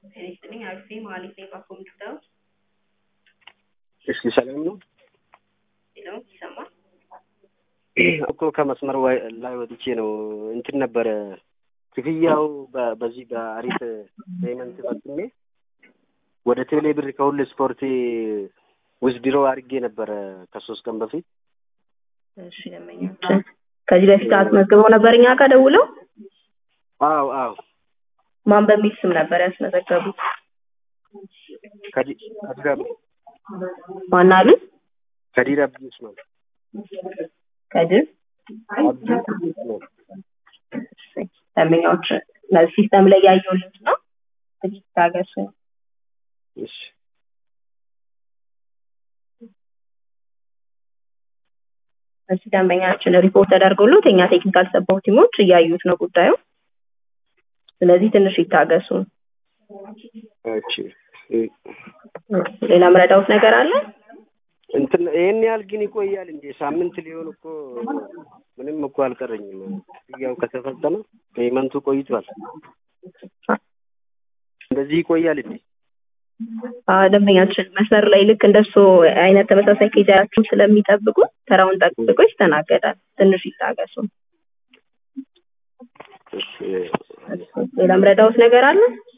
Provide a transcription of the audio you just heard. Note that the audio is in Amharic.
ጤና ይስጥልኝ። አርፌ መሀሌት ነኝ በኮምፒውተር እሺ፣ ሰላም ነው ሌላው ይሰማል። እኮ ከመስመር ወይ- ላይ ወጥቼ ነው እንትን ነበረ ክፍያው በ- በዚህ በአሪፍ ፔመንት ፈጽሜ ወደ ቴሌ ብር ከሁሉ ስፖርት ውዝድሮ አድርጌ ነበረ ከሶስት ቀን በፊት እሺ ደንበኛችን ከዚህ በፊት አስመዝግበው ነበር እኛ ጋር ደውለው አዎ አዎ ማን በሚል ስም ነበር ያስመዘገቡት? ከዲ- ከዲር አብ- ማን አሉ? ከዲር አብዲ ኡስማን ከድር አብዲ ኡስማን ደንበኛዎች ሲስተም ላይ ያየሁልት ነው። ትንሽ ታገሱ። እሺ እዚህ ደንበኛችን ሪፖርት ተደርጎለት የኛ ቴክኒካል ሰፖርት ቲሞች እያዩት ነው ጉዳዩ። ስለዚህ ትንሽ ይታገሱ። እሺ ሌላ ምረዳውት ነገር አለ? እንትን ይሄን ያህል ግን ይቆያል እንዴ? ሳምንት ሊሆን እኮ ምንም እኮ አልቀረኝም። ክፍያው ከተፈጸመ ፔመንቱ ቆይቷል። እንደዚህ ይቆያል እንዴ? አዎ ደንበኛችን መስመር ላይ ልክ እንደሱ አይነት ተመሳሳይ ኬዝ ያላችሁ ስለሚጠብቁ ተራውን ጠብቆ ይስተናገዳል። ትንሽ ይታገሱ። እሺ ሌላ ምረዳውት ነገር አለ?